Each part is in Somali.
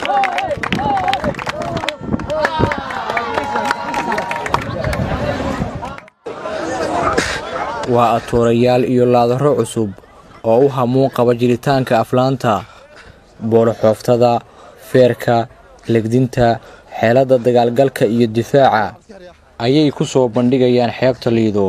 waa atuurayaal iyo laadaro cusub oo u hamuun qaba jiritaanka aflaanta booloxooftada feerka legdinta xeeladda dagaalgalka iyo difaaca ayay ku soo bandhigayaan xeebta liido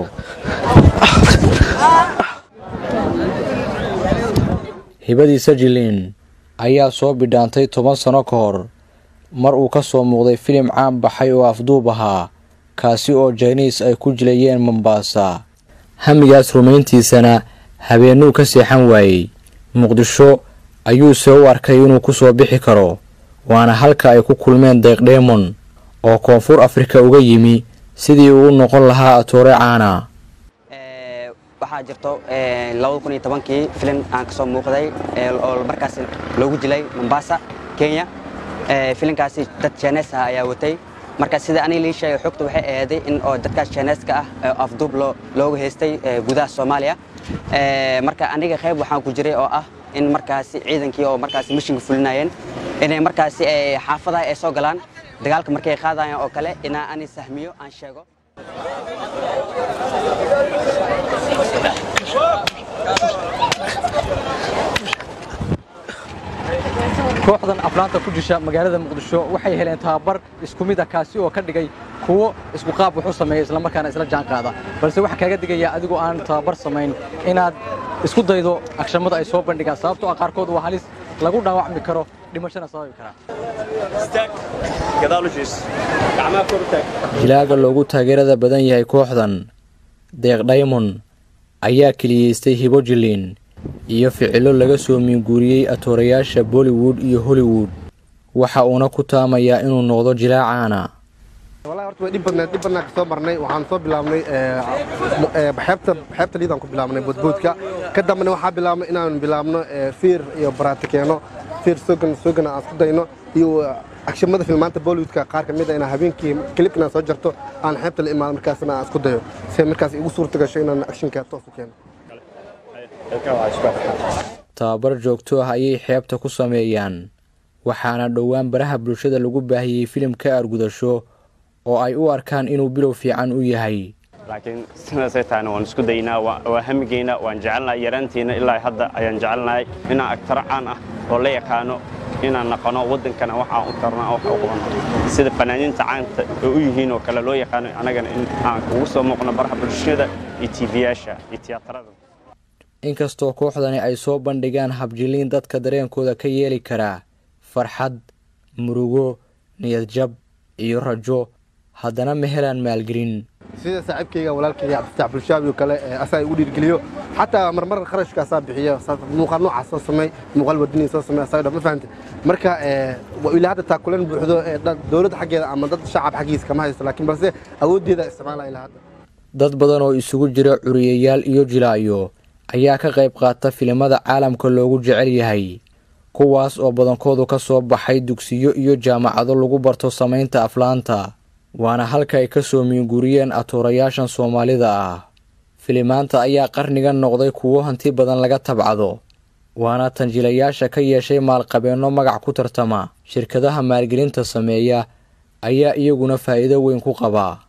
hibadii sajilin ayaa soo bidhaantay toban sano ka hor mar uu ka soo muuqday filim caan baxay oo afduub ahaa kaasi oo jayniis ay ku jilayeen mombaasa hamigaas rumayntiisana habeennuu ka seexan waayey muqdisho ayuuse u arkay inuu ku soo bixi karo waana halka ay ku kulmeen deeqdheemon oo koonfur afrika uga yimi sidii uu u noqon lahaa atoore caana waxaa jirto labada kun iyo tobankii filim aan kasoo muuqday oo markaas loogu jilay mombasa kenya filimkaasi dad jeenees ah ayaa watay marka sida aniga lii sheegay xogta waxay aheeday in oo dadkaas jeeneeska ah afduub looga haystay gudaha soomaaliya marka aniga qayb waxaan ku jiray oo ah in markaasi ciidankii oo markaasi mishinka fulinayeen inay markaasi xaafadaha ay soo galaan dagaalka markay qaadayaan oo kale inaa ani sahmiyo aan sheego kooxdan aflaanta ku jisha magaalada muqdisho waxay heleen tababar isku mid ah kaasi oo ka dhigay kuwo isku qaab wax u sameeya islamarkaana isla jaan qaada balse waxaa kaaga digaya adigoo aan tababar samayn inaad isku daydo agshamada ay soo bandhigaan sababtoo ah qaarkood waa halis lagu dhaawacmi karo dhimashana sababi karaa jilaaga loogu taageerada badan yahay kooxdan deeq dhaymon ayaa keliyeystay hibo jiliin iyo ficilo laga soo miinguuriyey atoorayaasha bollywood iyo hollywood waxa uuna ku taamayaa inuu noqdo jilaacaana wallahi horta way dhib badneed dhib badnaan ka soo marnay waxaan soo bilaabnay xeebta xeebta liidaan ku bilaabnay boodboodka ka dambana waxaa bilaabnay inaan bilaabno fiir iyo baraatikeeno fiir sogan sogan aan isku dayno iyo agshamada filmaanta bollywoodka qaar ka mid ah inaan habeenkii klibka inaan soo jarto aan xeebta la imaado markaasna aan isku dayo si markaas igu suurta gasho inaan akshinka toos u keeno tababar joogto ah ayay xeebta ku sameeyaan waxaana dhowaan baraha bulshada lagu baahiyey filimka argudasho oo ay u arkaan inuu bilow fiican u yahay laakiin sidaasay tahayna waan isku daynaa waa hamigeena waan jecelnahay yaraantiina ilaa hadda ayaan jecelnahay inaan agtaro caan ah oo la yaqaano inaan naqono waddankana waxaan u tarno wax u qabano sida fanaaniinta caanta oo u yihiin oo kale loo yaqaano anagana in aan kugu soo muuqno baraha bulshada iyo tiifiyaasha iyo tiyaatarada inkastoo kooxdani ay soo bandhigaan habjiliin dadka dareenkooda ka yeeli karaa farxad murugo niyadjab iyo rajo haddana ma helaan maalgelin sida saaxiibkayga walaalkayga cabdifataax bulshaabi oo kale asaa igu dhiirgeliyo xataa marmar kharashkaasaa bixiyo muuqaal noocaas soo samey muuqaal wadanii soo samey asaga ma fahamte marka ilaa hadda taakulan buuxdo dowladda xaggeeda ama dad shacab xaggiisa kama haysto laakiin balse awooddeeda isticmaala ilaa hadda dad badan oo isugu jira curiyayaal iyo jilaayo ayaa ka qayb qaata filimada caalamka loogu jecel yahay kuwaas oo badankoodu ka soo baxay dugsiyo iyo jaamacado lagu barto samaynta aflaanta waana halka ay ka soo miinguriyeen atuurayaashan soomaalida ah filimaanta ayaa qarnigan noqday kuwo hanti badan laga tabcado waana tanjilayaasha ka yeeshay maalqabeenno magac ku tartama shirkadaha maalgelinta sameeya ayaa iyaguna faa'iido weyn ku qaba